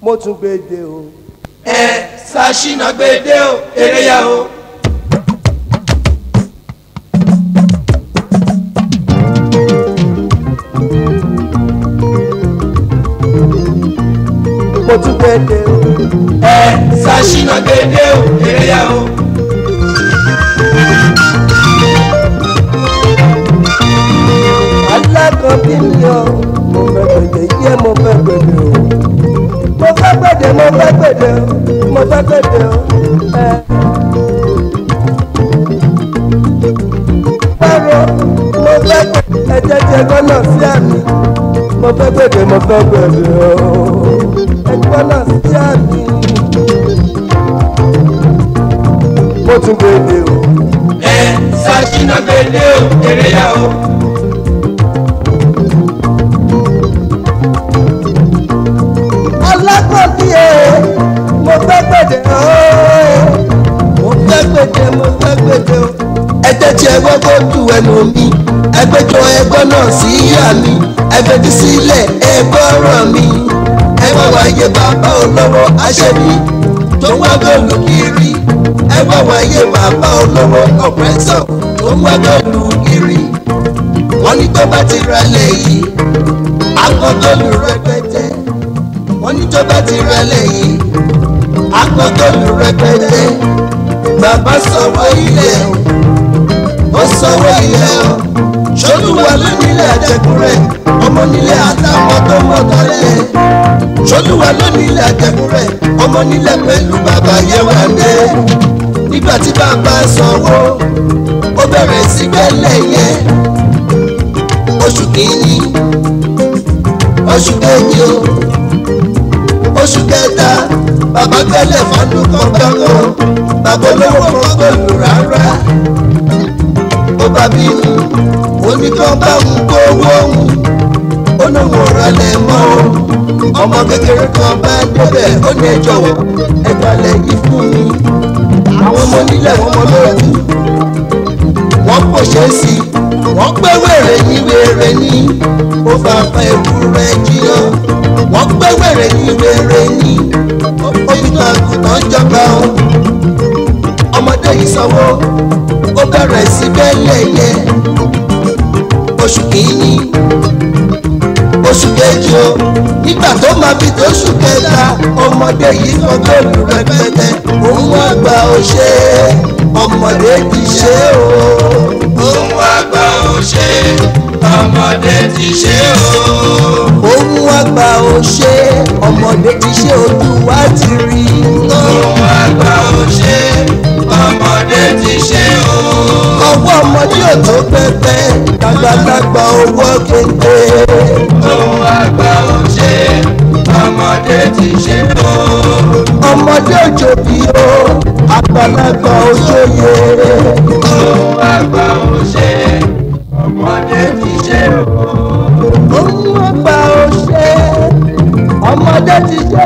mo tún gbé dé o. ẹ ṣàṣìnà gbèdé o eré yá o. mo tún gbé dé o. ẹ ṣàṣìnà gbèdé o eré yá o. alákọ̀ọ́bí mi o mo fẹ́ gbèdé yé mo fẹ́ gbèdé o. mo fẹ́ gbèdé mo fẹ́ gbèdé o mo fẹ́ gbèdé o. ẹ. báwo mo fẹ́ gbèdé ẹ̀jẹ̀ tí ẹ̀gbọ́n náà sí àmì mo fẹ́ gbèdé mo fẹ́ gbèdé o. ẹ̀gbọ́n náà sí àmì mo tún gbèdé o. ẹ ṣàṣìnà gbèdé o eré yá o. alákọ̀ọ́bí ẹ̀ mo fẹ́ gbèdé ooo mo fẹ́ gbèdé mo fẹ́ gbèdé o. ẹgbẹ́ tí ẹgbẹ́ kó ju ẹnu mi ẹgbẹ́jọ ẹgbẹ́ náà sí ìyá mi ẹgbẹ́dí sílẹ̀ ẹgbẹ́ ọ̀rọ̀ mi ẹgbẹ́ wáyé bàbá olówó aṣẹ́bí tó wá gòlù kiri ẹgbẹ́ wáyé bàbá olówó ọ̀pẹ́sọ̀ tó wá gòlù kiri wọ́n ní tó bá ti ralẹ̀ yìí akọ́gòlù rẹpẹtẹ wọ́n ní tó bá ti ralẹ̀ yìí akọ́gòlù rẹpẹtẹ bàbá sọ̀rọ̀ ilẹ̀ o ó sanwó ilẹ̀ o ṣolúwa ló nílẹ̀ àjẹkùrẹ́ ọmọ nílẹ̀ àtàwọn tó mọ̀tọ́ lẹ̀ ṣolúwa ló nílẹ̀ àjẹkùrẹ́ ọmọ nílẹ̀ pẹ̀lú bàbá yẹwàndé nígbà tí bàbá sanwó ó bẹ̀rẹ̀ sí gbẹ́lẹ̀ yẹn oṣù kìíní oṣù kejì o oṣù kẹta bàbá gbẹ́lẹ̀ fọdún kan gbọ́ngàn bàbá olówó kan kò lù rárá ó bá bínú oníkan bá ń kówó òun ó ní wọn rálẹ̀ mọ́ o ọmọ kékeré kan bá débẹ̀ ó ní ẹ jọ̀wọ́ ẹ gbalẹ̀ yìí fún mi àwọn ọmọ nílẹ̀ wọn mọ lójú wọ́n pòṣẹ́ sí i wọ́n pé wèrè ní wèrè ní ó bá pa ewúrẹ́ jiyàn wọ́n pé wèrè ní wèrè ní ó fi tàn àgùntàn jọba o ọmọdé yìí sanwó ó bẹ̀rẹ̀ sí bẹ́lẹ̀ yẹn oṣù kìíní oṣù kejì o nígbà tó máa fi tó oṣù kẹta ọmọdé yìí kan góòlù rẹpẹtẹ òun wá gba òṣè ọmọdé ti ṣe o. òun àgbà ò ṣe ọmọdé ti ṣe o. òun wá gba òṣè ọmọdé ti ṣe ojú wa ti rí. òun àgbà ò ṣe ọmọdé ti ṣe o. ọwọ́ ọmọdé ò tó pẹpẹ dàgbàdàgbà owó kéde. òun àgbà ò ṣe ọmọdé ti ṣe o. ọmọdé òjò bí o àgbàlagbà òjòyè. òun àgbà ò ṣe ọmọdé ti ṣe o. òun àgbà òṣè ọmọdé ti ṣe.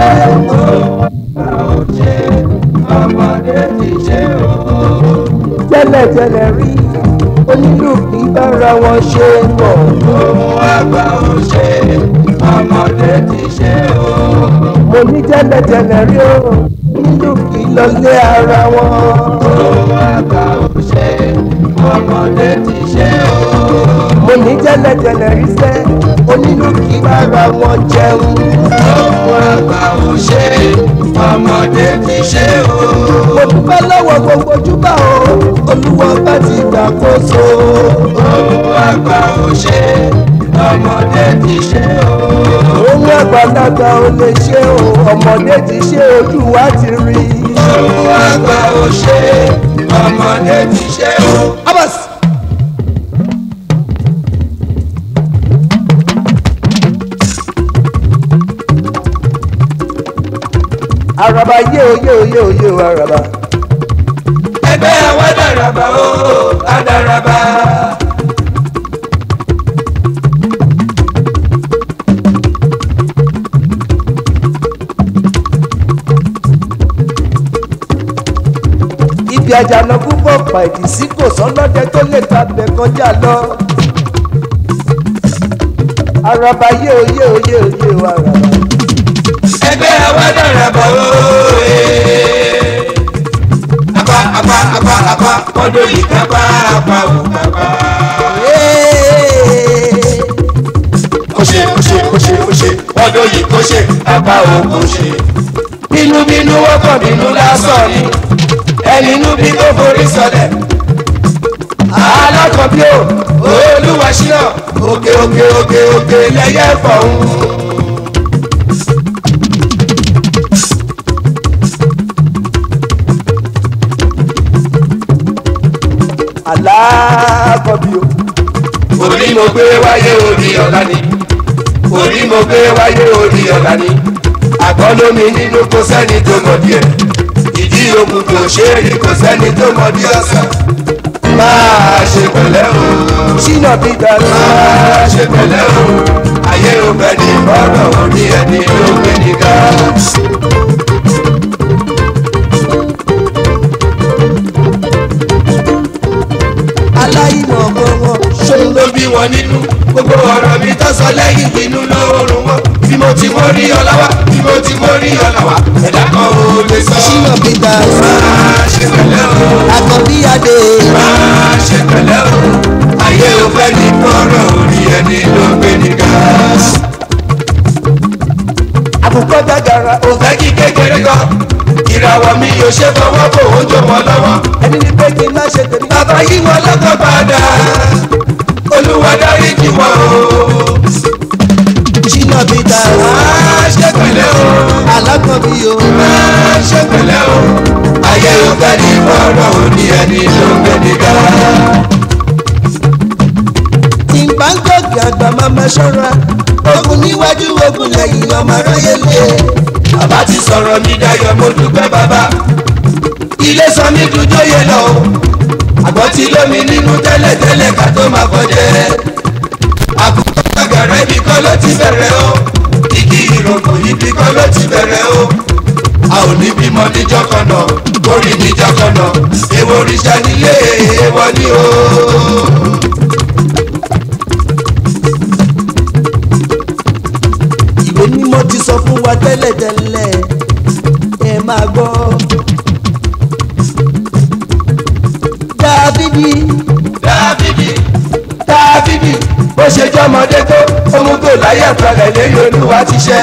ò ṣe ọmọdé ti ṣe o. tẹ́lẹ̀tẹ́lẹ̀ rí onílù kì í bára wọn ṣe pọ̀. òun àgbà ò ṣe ọmọdé ti ṣe o. mo ní tẹ́lẹ̀tẹ́lẹ̀ rí o onílù kì í lọlé ara wọn. òun àgbà ò ṣe ọmọdé ti ṣe o. mo ní tẹ́lẹ̀tẹ́lẹ̀ rí sẹ́ onílù kì í bára wọn jẹun. òun àgbà ò ṣe ọmọdé ti ṣe o. mo dúpẹ́ lọ́wọ́ gbogbo júbà o olúwa bá ti gbàkóso. òun àgbà ò ṣe ọmọdé ti ṣe o. òun àgbàlagbà ò lè ṣe o ọmọdé ti ṣe ojú wa ti rí. òun àgbà ò ṣe ọmọdé ti ṣe o. abas. araba yé o yé o yé o yé o araba. ẹgbẹ́ wa dàràbà o àdàràbà. ibi àjànà púpọ̀ pàìdì sí kò sọ́lọ́dẹ tó lè tabẹ̀ kọjá lọ. araba yé o yé o yé o yé o araba. ẹgbẹ́ ọmọdé yìí kápá apá ò kápá. ó ṣe ó ṣe ó ṣe ó ṣe ọmọdé yìí kó ṣe apá ò kó ṣe. bínúbínú wọ́pọ̀ bínú lásán ni ẹni inú bí kò forí sọlẹ̀. alákọ̀ọ́bí ò olúwa ṣíná òkè òkè òkè òkè lẹ́yẹ fọ̀hún. alákọ̀bí o. orí mo gbé wáyé orí ọ̀la ni orí mo gbé wáyé orí ọ̀la ni àgbọn lómi nínú kò sẹ́ni tó mọ̀ díẹ̀ ìdí òkú kò ṣe é rí kò sẹ́ni tó mọ̀ dí ọ̀sán máa ṣe pẹ̀lẹ́ o ṣínà peter máa ṣe pẹ̀lẹ́ o ayé ò fẹ́ ní bọ́dọ̀ orí ẹni ló gbé ní ká. aláìmọ̀ gbọ̀ngàn ṣòun ló bí wọn nínú gbogbo ọ̀rọ̀ mi tó sọ lẹ́yìn inú lóorùn wọn bí mo ti mọ rí ọlọ́wà bí mo ti mọ rí ọlọ́wà ẹ̀dá kan ò lè sọ. ṣínà peter máa ṣe pẹ̀lẹ́ o àkọ́bí adé máa ṣe pẹ̀lẹ́ o ayé ò fẹ́ ní kọ́rọ̀ orí ẹni ló gbé ní ká. àkùkọ gàgàrà ò fẹ́ kí kékeré kan ìràwọ̀ mi yóò ṣe fọwọ́ bò ó jọ wọn lọ́wọ́ ẹni ní pé kí n má ṣe tèmi. bàbá yí wọn lọ́kàn padà olúwa dárí jì wọ́n o. ṣínà peter máa ṣe pẹ̀lẹ́ o. alákọ̀bí o. máa ṣe pẹ̀lẹ́ o. ayé ò fẹ́ ní bọ́ọ̀rọ̀ òní ẹni ló gbé nígbà. tí n bá ń gòkè àgbà máa ma ṣọ́ra ogun níwájú ogun lẹ́yìn ọmọ aráyé lé. bàbá ti sọ̀rọ̀ mi dayọ̀ mo dúpẹ́ bàbá. ilé sọ mi dúdú yé lọ o. àgbọ̀ tí lómi nínú tẹ́lẹ̀tẹ́lẹ̀ ká tó máa kọjẹ́. àkùkọ gbàgàrà ibi kan ló ti bẹ̀rẹ̀ o. igi ìrókò ibi kan ló ti bẹ̀rẹ̀ o. a ò ní bímọ níjọ́ kan náà orí níjọ́ kan náà èwo òrìṣà nílé èèwọ̀ ni o. ìwé mímọ́ ti sọ fún wa tẹ́lẹ̀tẹ́lẹ̀ ẹ máa gbọ́. dábìdì dábìdì dábìdì bó ṣe jọmọdé tó ohun tó láyé àpẹẹrẹ lẹ́yìn olúwa ti ṣẹ.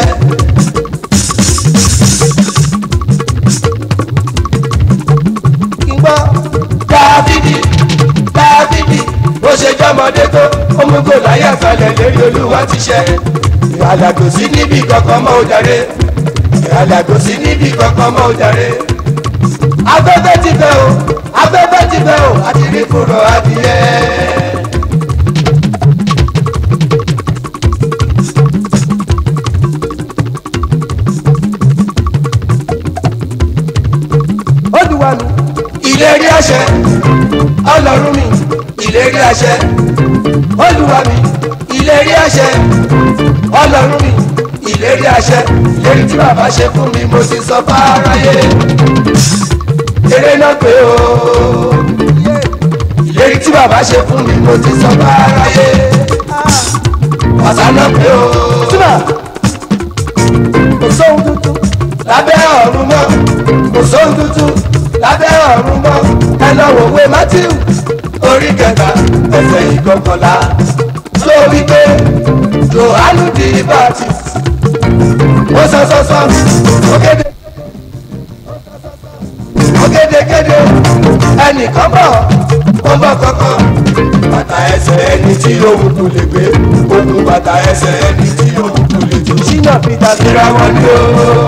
kí n gbọ́. dábìdì dábìdì bó ṣe jọmọdé tó ohun tó láyé àpẹẹrẹ lẹ́yìn olúwa ti ṣẹ. ìhàlà kò sí níbi kankan mọ́ ó jàre ìhàlà kò sí níbi kankan mọ́ ó jàre. afẹ́fẹ́ ti fẹ́ o afẹ́fẹ́ ti fẹ́ o àti rí kúrò adìyẹ. ó dùn wá mi. ìlérí àṣẹ ọlọ́run mi ìlérí àṣẹ olúwa mi ìlérí àṣẹ ọlọ́run mi ìlérí àṣẹ ìlérí tí bàbá ṣe fún mi mo sì sọ fáráyé eré náà pé o ìlérí tí bàbá ṣe fún mi mo sì sọ fáráyé ọ̀sán náà pé o túbà kò sóhun tuntun. lábẹ́ ọ̀run mọ́ kò sóhun tuntun lábẹ́ ọ̀run mọ́ ẹ lọ wò wé matthew orí kẹta ẹsẹ̀ ìkọkànlá tó wí pé johannu di baptist ó sọ sọ sọ ògèdè ògèdègèdè ẹnìkan bọ̀ ó bọ̀ kankan bàtà ẹsẹ̀ ẹni tí òun kò lè gbé òun bàtà ẹsẹ̀ ẹni tí òun kò lè jò ṣínà peter síra wọn ni ó.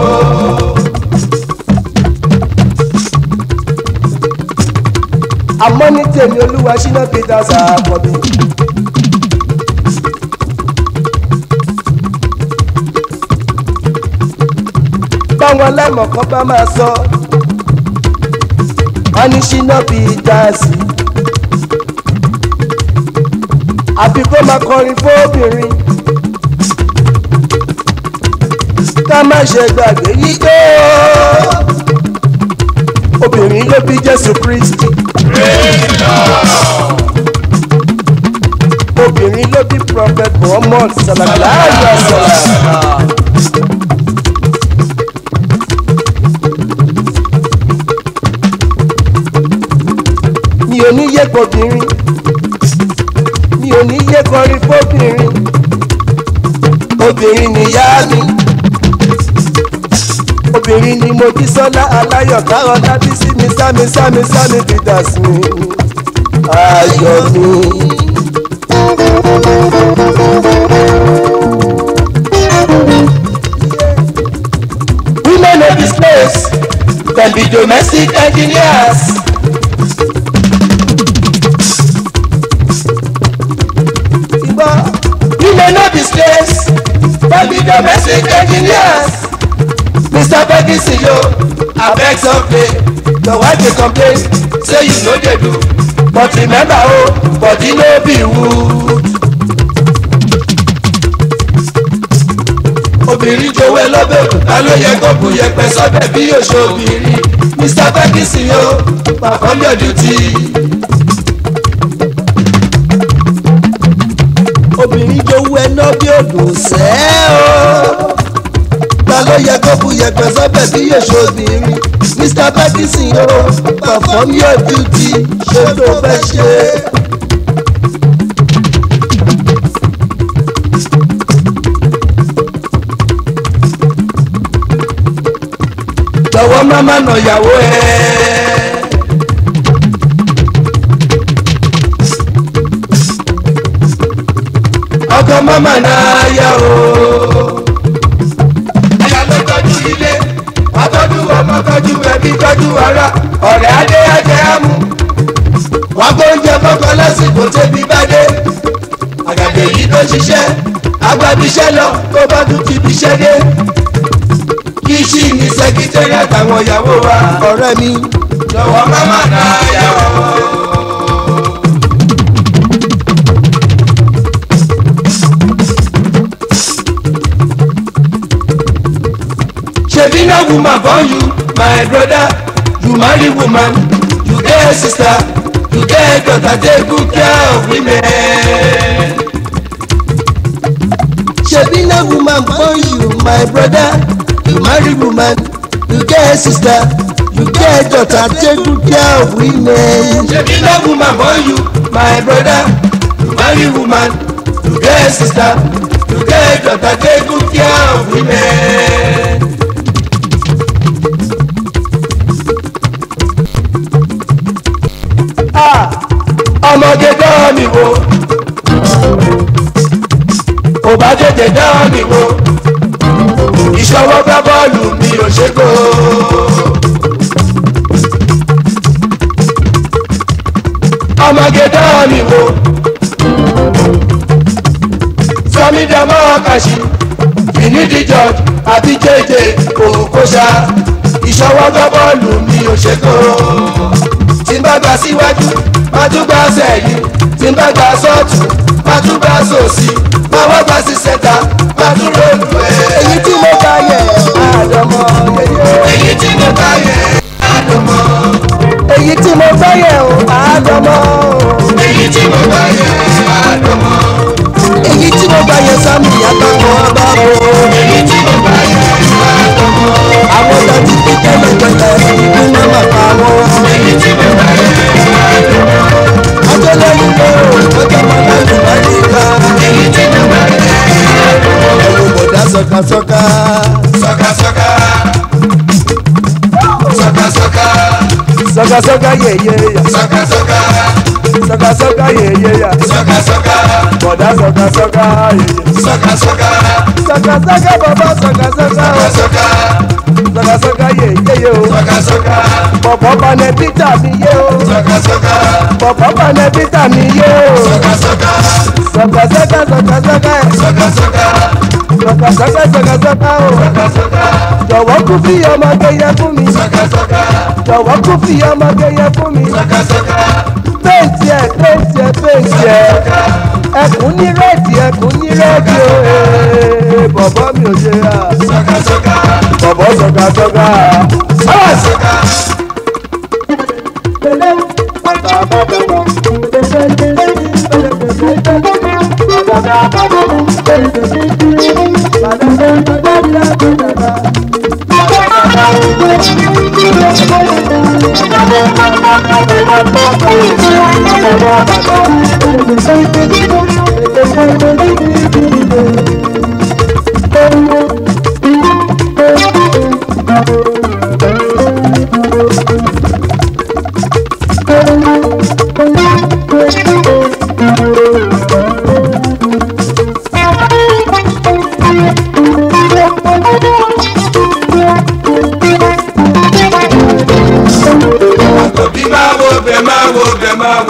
àmọ́ ní tèmi olúwa ṣínà peter ṣàkọ́bí. báwọn aláìmọ̀kan bá máa sọ wọ́n ní ṣínà peter sí. àfi kó máa kọrin fóbìnrin ká má ṣe gbàgbé yíyó obìnrin ló bí jésù kristi. obìnrin ló bí prophet muhammad sallallahu alaihi wa sallam. mi ò obìnrin ni mo jí sọ́lá aláyọ̀ káwọn lábí sí mi sámi sámi sámi peters mi ayọ̀ mi. women of this place dem be domestic engineers. ìgbọ́ women of this place dem be domestic engineers. mr ferguson yo abeg someday your wife dey complain say you no dey do but remember o oh, body no be wood. obìnrin jowó ẹ lọ́bẹ̀ òkúta ló yẹ kó bu yẹpẹ sọ́bẹ̀ bí yóò ṣe obìnrin mr ferguson yo perform your duty. obìnrin jowú ẹná bí odò sẹ́ o. ta ló yẹ kó bu yẹpẹ sọ́bẹ̀ bí yóò ṣe obìnrin mr ferguson o perform your duty ṣé tó fẹ́ ṣe. jọ̀wọ́ má má nà ìyàwó ẹ̀. ọkọ mama náà yá o. ẹ̀yà ló tọ́jú ilé wàá tọ́jú ọmọ tọ́jú ẹbí tọ́jú ara ọ̀rẹ́ adé ajẹ́ àmú. wàá gbóúnjẹ kọ́kọ́ lásìkò tẹ́bí bá dé. àgàdé yìí tó ṣiṣẹ́ agbábíṣẹ́ lọ tó bá tún ti bíṣẹ́ dé. kí ṣì ní sẹ́kítẹ́rì àtàwọn ìyàwó wa. ọ̀rẹ́ mi jọ̀wọ́ mama náà yá o. shebi na woman born you my brother you marry woman you get sister you get daughter take good care of women. ṣebí na woman born you my brother you marry woman you get sister you get daughter take good care of women. shebi na woman born you my brother you marry woman you get sister you get daughter take good care of women. Ah, ọmọge dán mi wò ò bá tètè dán mi wò ìṣọwọ́ gbá bọ́ọ̀lù mi ò ṣe kó. ọmọge dán mi wò sọmídàmọ́ kàṣí finidi george àti jẹjẹ òkúṣà ìṣọwọ́ gbá bọ́ọ̀lù mi ò ṣe kó. tí n bá gbà síwájú má tún gbà sẹ́yìn tí n bá gbà sọ́ọ̀tù má tún gbà sósì má wá gbà sí sẹ́ta má tún ròlù ẹ̀. èyí tí mo bá yẹ àdọ̀mọ́ yẹyẹ. èyí tí mo bá yẹ àdùnmọ́ èyí tí mo bá yẹ o àdọ̀mọ́. èyí tí mo bá yẹ àdùnmọ́ èyí tí mo bá yẹ sámi àtàwọn ọba o. èyí tí mo bá yẹ àdùnmọ́ àwọn ọ̀dọ́ ti fi tẹ́lẹ̀ tẹ́lẹ̀ ikú náà máa pa wọn. èyí tí mo bá yẹ àdùnmọ́ ọjọ́ lẹ́yìn lé o ọjọ́ máa láti bá lè ká. èyí tí mo bá yẹ àdùnmọ́ ẹ̀rù bọ̀dá sọ̀kasọ̀ka. sọ́kàsọ́kà sọ́kàsọ́kà sọkasọka yẹyẹ ya sọ́kàsọ́kà sọkasọka yẹyẹ ya sọ́kàsọ́kà bọ̀dá sọkasọka yẹyẹ. sọ́kàsọ́kà sọkasọka bàbá sọkasọka o sọ́kàsọ́kà sọkasọka yẹyẹ o sọ́kàsọ́kà bọ̀bọ̀ panẹ pítà mi yé o sọ́kàsọ́kà bọ̀bọ̀ panẹ pítà mi yé o sọ́kàsọ́kà sọkasọka sọkasọka sọ́kàsọ́kà sọkasọka sọkasọka o sọ́kàsọ́kà jọ̀wọ́ kú fi ọmọge yẹ fún mi sọ́kàsọ́kà jọ̀wọ́ kú fi ọmọge yẹ fún mi sọ́kàsọ́kà péǹtì ẹ̀ péǹtì ẹ̀ péǹtì ẹ̀ ẹkùn ní rẹ́ẹ̀dì ẹkùn ní rẹ́ẹ̀dì o ee, bọ̀bọ̀ mi ò ṣe à sọ́kàsọ́kà bọ̀bọ̀ sọkasọka. sọ́kàsọ́kà. Thank you.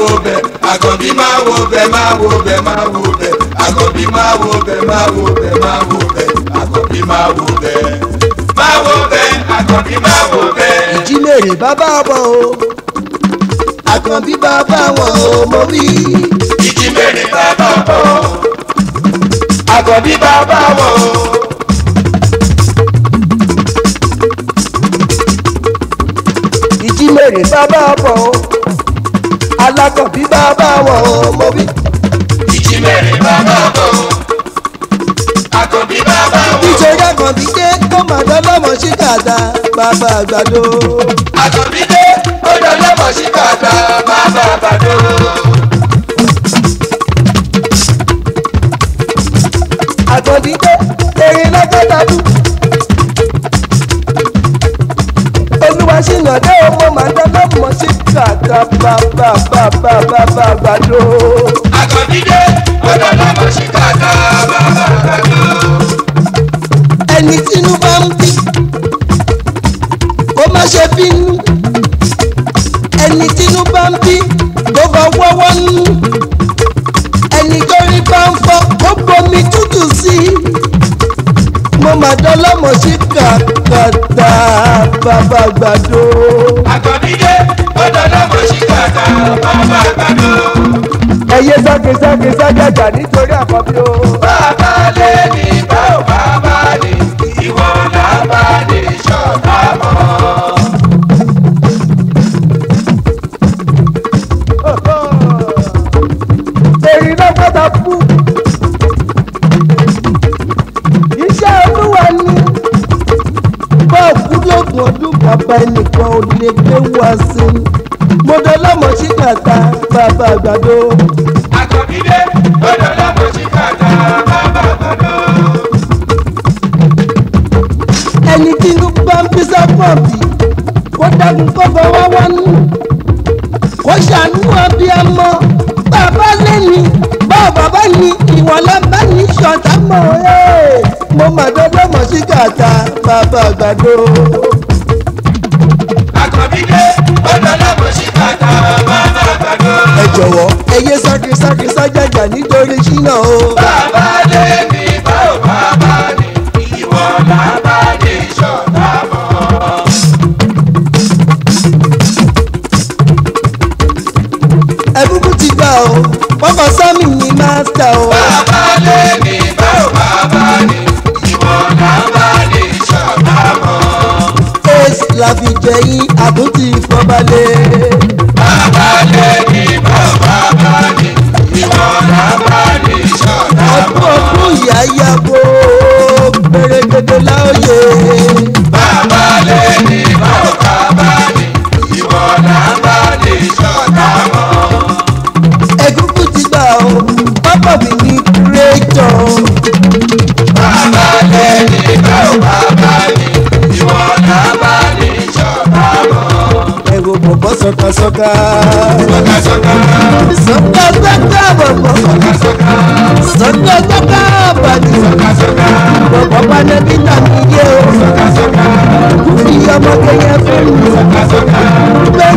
wo bẹ̀ àkànbí máa wo bẹ̀ máa wo bẹ̀ máa wo bẹ̀ àkànbí máa wo bẹ̀ máa wo bẹ̀ máa wo bẹ̀ àkànbí máa wo bẹ̀ máa wo bẹ̀ àkànbí máa wo bẹ̀. ìjímèrè bàbá wọn o àkànbí bàbá wọn o mo wí. ìjímèrè bàbá bọ̀ àkànbí bàbá wọ̀ ìjímèrè bàbá wọn o alákànbí bàbá wọn o mo wí. ìjímèrè bàbá bọ̀ àkànbí bàbá wọ̀ nítorí àkànbí dé tó máa dán lọ́mọ sí kàdá bàbá àgbàdo. àkànbí dé ó dọ̀lọ́mọ̀ sí kàkà bàbá àbàdo. àkànbí dé erin lọ́gọ́ta bú. olúwa ṣìnà dé ọmọ máa dán lọ́mọ sí kàdá bàbá bàbá bàbá àgbàdo. àkànbí dé ó dọ̀lọ́mọ̀ sí kàkà bàbá àbàdo. ẹni tínú bá ń bí kó má ṣe bínú ẹni tínú bá ń bí kó bá wọ́wọ́ nú ẹni tó rí bá ń fọ́ kó bomi tútù sí i mo mà dán lọ́mọ sí kàkàtà bàbá àgbàdo. àkànbí dé ó dọ̀lọ́mọ̀ sí kàkà bàbá àbàdo. ẹyẹ sákesáke sájàjà nítorí àkọ́bí o. bàbá lé ní báwo bàbá ní ìwọ làbá ní ṣọ̀tà mọ́. èyí ló gbọ́dọ̀ kú. iṣẹ́ olúwa ni bọ́ọ̀kú lóògùn ọdún bàbá ẹnìkan ò lè gbé wá sí i. mo dọ́lọ́mọ sí kàtà bàbá àgbàdo. àkànbí dé ó dọ̀lọ́mọ̀ sí kàkà bàbá àbàdo. ẹni tí inú bá ń bí sápọ̀tì kó dágun kó fọwọ́ wọnú. kó ṣàánú abiyamọ bàbá lẹ́ni báwo bàbá ní ìwọ̀n lábá ní ṣọ̀tá mọ̀ ẹ́. mo mà dọ́lọ́mọ sí kàtà bàbá àgbàdo. àkànbí dé ó dọ̀lọ́mọ̀ sí kàkà bàbá àbàdo. ẹ jọ̀wọ́ ẹ yé sákísákí sájàjà nítorí ṣínà o. bàbá lé ní báwo bàbá ní ìwọ làbá ní ṣọ̀tà mọ́. ẹ̀bùkù ti gbà o pọ́pọ́ sọ́mi ní mástà o. bàbá lé ní báwo bàbá ní ìwọ làbá ní ṣọ̀tà mọ́. ace la fi jẹyìn àtúntì ìfọbalẹ̀. bàbá lé ní báwo bàbá ní ìwọ làbá ní ṣọ̀tà ọdún mọ́. ọdún ìyá yàgò pèrègèdè láòyè. bàbá lé ní báwo bàbá ní ìwọ làbá ní ṣọ̀tà mọ́. ẹ̀gúngún ti gbà o pápá mi ní kúrẹ́tọ̀. bàbá lé ní báwo bàbá ní ìwọ làbá ní ṣọ̀tà mọ́. ẹ̀rọ bọ̀bọ̀ sọ̀kasọ̀ka. sọ́kàsọ́kà sọ̀kasọ̀ka bọ̀bọ̀. sọ́kàsọ́kà sọ̀kasọ̀ka bàdì. sọ́kàsọ́kà bọ̀bọ̀ panẹ́bí náà mi yé o. sọ́kàsọ́kà kúfì ọmọge yẹn fún mi. sọ́kàsọ́kà gbé